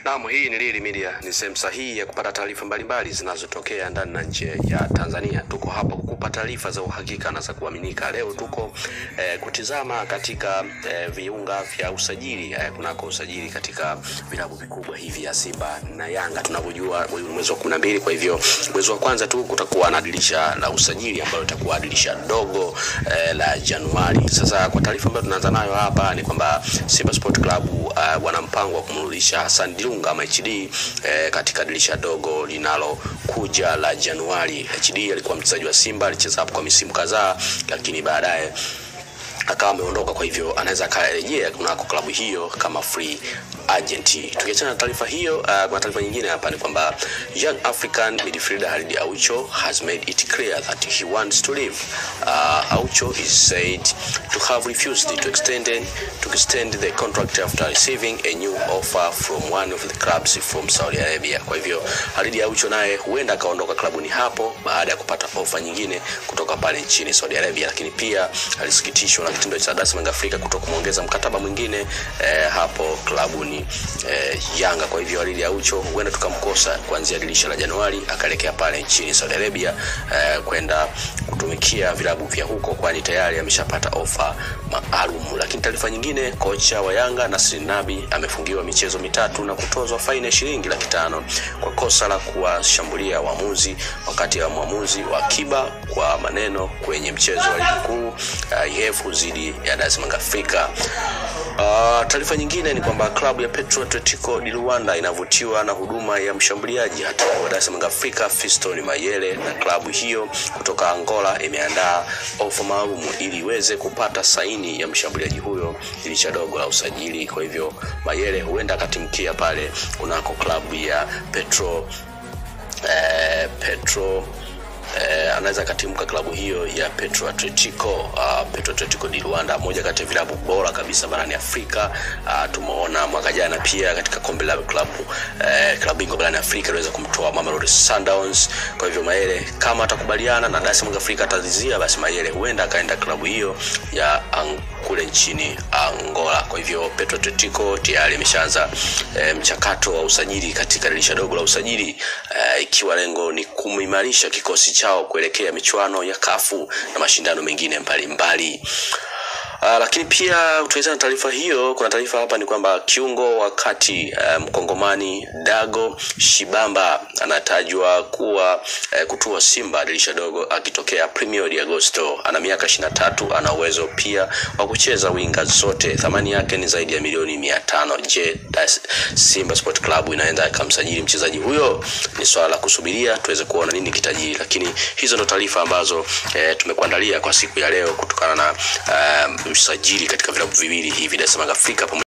Naam, hii ni Lili Media, ni sehemu sahihi ya kupata taarifa mbalimbali zinazotokea ndani na nje ya Tanzania. Tuko hapa kukupa taarifa za uhakika na za kuaminika. Leo tuko eh, kutizama katika eh, viunga vya usajili eh, kunako usajili katika vilabu vikubwa hivi ya Simba na Yanga. Tunavyojua huu ni mwezi wa kumi na mbili, kwa hivyo mwezi wa kwanza tu kutakuwa na dirisha la usajili ambalo litakuwa dirisha dogo eh, la Januari. Sasa kwa taarifa ambayo tunaanza nayo hapa ni kwamba Simba Sport Club uh, wana mpango wa kumrudisha Hassan Dilunga ama HD eh, katika dirisha dogo linalokuja la Januari. HD alikuwa mchezaji wa Simba, alicheza hapo kwa misimu kadhaa, lakini baadaye akawa ameondoka, kwa hivyo anaweza akarejea kunako klabu hiyo kama free agent. Tukiachana na taarifa hiyo, uh, kuna taarifa nyingine hapa ni kwamba Young African midfielder Khalid Aucho has made it clear that he wants to leave. Uh, Aucho is said to have refused to extend to extend the contract after receiving a new offer from one of the clubs from Saudi Arabia. Kwa hivyo Khalid Aucho naye huenda akaondoka klabuni hapo baada ya kupata ofa nyingine kutoka pale nchini Saudi Arabia, lakini pia alisikitishwa na kitendo cha Dar es Salaam Afrika kutokumwongeza mkataba mwingine eh, hapo klabuni eh, Yanga. Kwa hivyo Khalid Aucho huenda tukamkosa kuanzia dirisha la Januari akaelekea pale nchini Saudi Arabia eh, kwenda kutumikia vilabu vya huko, kwani tayari ameshapata ofa maalum. Lakini taarifa nyingine, kocha wa Yanga Nasri Nabi amefungiwa michezo mitatu na kutozwa faini ya shilingi laki tano kwa kosa la kuwashambulia waamuzi wakati wa mwamuzi wa akiba kwa maneno kwenye mchezo wa ligi kuu uh, IF dhidi ya Dar es Salaam Afrika. Uh, taarifa nyingine ni kwamba klabu ya Petro Atletico di Luanda inavutiwa na huduma ya mshambuliaji hata wa Dar es Salaam Afrika Fiston Mayele, na klabu hiyo kutoka Angola imeandaa ofa maalum ili iweze kupata saini ya mshambuliaji huyo dirisha dogo la usajili. Kwa hivyo Mayele huenda akatimkia pale kunako klabu ya Petro eh, Petro eh, anaweza akatimka klabu hiyo ya Petro Atletico uh, Petro Atletico di Luanda, moja kati ya vilabu bora kabisa barani Afrika. Uh, tumeona mwaka jana pia katika kombe la klabu eh, klabu bingwa barani Afrika iliweza kumtoa Mamelodi Sundowns. Kwa hivyo Mayele kama atakubaliana na Dar es Salaam Afrika atazizia, basi Mayele huenda akaenda klabu hiyo ya ang kule nchini Angola. Kwa hivyo Petro Atletico tayari imeshaanza e, mchakato wa usajili katika dirisha dogo la usajili e, ikiwa lengo ni kuimarisha kikosi chao kuelekea michuano ya kafu na mashindano mengine mbalimbali. Uh, lakini pia tukiachana na taarifa hiyo, kuna taarifa hapa ni kwamba kiungo wa kati uh, mkongomani Dago Shibamba anatajwa kuwa uh, kutua Simba dirisha dogo akitokea Premier de Agosto. Ana miaka 23, ana uwezo pia wa kucheza winga zote. Thamani yake ni zaidi ya milioni mia tano. Je, Simba Sport Club inaenda ikamsajili mchezaji huyo? Ni swala la kusubiria tuweze kuona nini kitajiri, lakini hizo ndo taarifa ambazo eh, tumekuandalia kwa siku ya leo kutokana na um, usajili katika vilabu viwili hivi Dar es Salaam Afrika